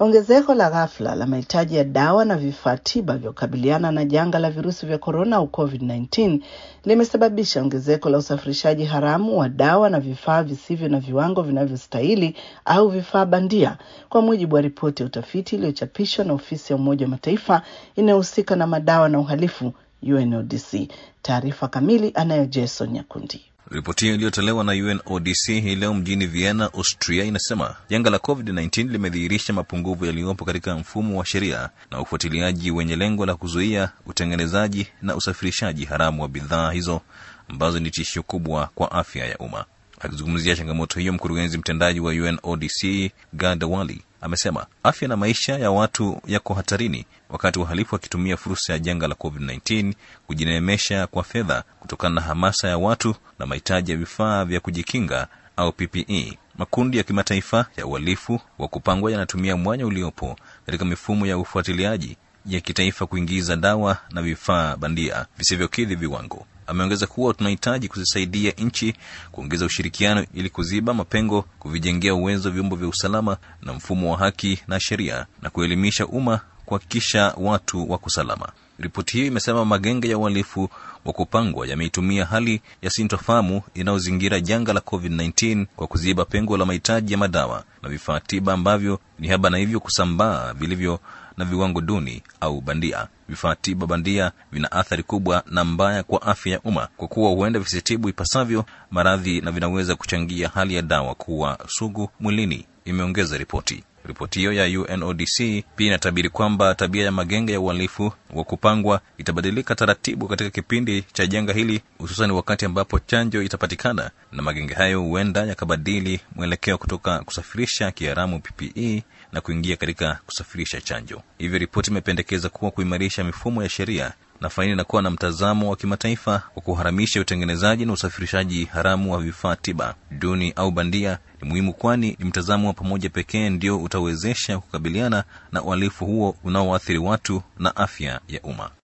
Ongezeko la ghafla la mahitaji ya dawa na vifaa tiba vya kukabiliana na janga la virusi vya korona au COVID-19 limesababisha ongezeko la usafirishaji haramu wa dawa na vifaa visivyo na viwango vinavyostahili au vifaa bandia, kwa mujibu wa ripoti ya utafiti iliyochapishwa na ofisi ya Umoja wa Mataifa inayohusika na madawa na uhalifu UNODC. Taarifa kamili anayo Jason Nyakundi. Ripoti hiyo iliyotolewa na UNODC hii leo mjini Vienna, Austria, inasema janga la COVID-19 limedhihirisha mapungufu yaliyopo katika mfumo wa sheria na ufuatiliaji wenye lengo la kuzuia utengenezaji na usafirishaji haramu wa bidhaa hizo ambazo ni tishio kubwa kwa afya ya umma. Akizungumzia changamoto hiyo, mkurugenzi mtendaji wa UNODC Gada Wali amesema afya na maisha ya watu yako hatarini wakati wahalifu wakitumia fursa ya janga la COVID-19 kujineemesha kwa fedha kutokana na hamasa ya watu na mahitaji ya vifaa vya kujikinga au PPE. Makundi ya kimataifa ya uhalifu wa kupangwa yanatumia mwanya uliopo katika mifumo ya ufuatiliaji ya kitaifa kuingiza dawa na vifaa bandia visivyokidhi viwango. Ameongeza kuwa tunahitaji kuzisaidia nchi kuongeza ushirikiano ili kuziba mapengo, kuvijengea uwezo vyombo vya usalama na mfumo wa haki na sheria, na kuelimisha umma kuhakikisha watu wako salama. Ripoti hiyo imesema magenge ya uhalifu wa kupangwa yameitumia hali ya sintofahamu inayozingira janga la COVID-19 kwa kuziba pengo la mahitaji ya madawa na vifaa tiba ambavyo ni haba na hivyo kusambaa vilivyo na viwango duni au bandia. Vifaa tiba bandia vina athari kubwa na mbaya kwa afya ya umma kwa kuwa huenda visitibu ipasavyo maradhi na vinaweza kuchangia hali ya dawa kuwa sugu mwilini, imeongeza ripoti. Ripoti hiyo ya UNODC pia inatabiri kwamba tabia ya magenge ya uhalifu wa kupangwa itabadilika taratibu katika kipindi cha janga hili, hususan wakati ambapo chanjo itapatikana, na magenge hayo huenda yakabadili mwelekeo kutoka kusafirisha kiharamu PPE na kuingia katika kusafirisha chanjo. Hivyo ripoti imependekeza kuwa kuimarisha mifumo ya sheria na faini na kuwa na mtazamo wa kimataifa wa kuharamisha utengenezaji na usafirishaji haramu wa vifaa tiba duni au bandia ni muhimu, kwani ni mtazamo wa pamoja pekee ndio utawezesha kukabiliana na uhalifu huo unaoathiri watu na afya ya umma.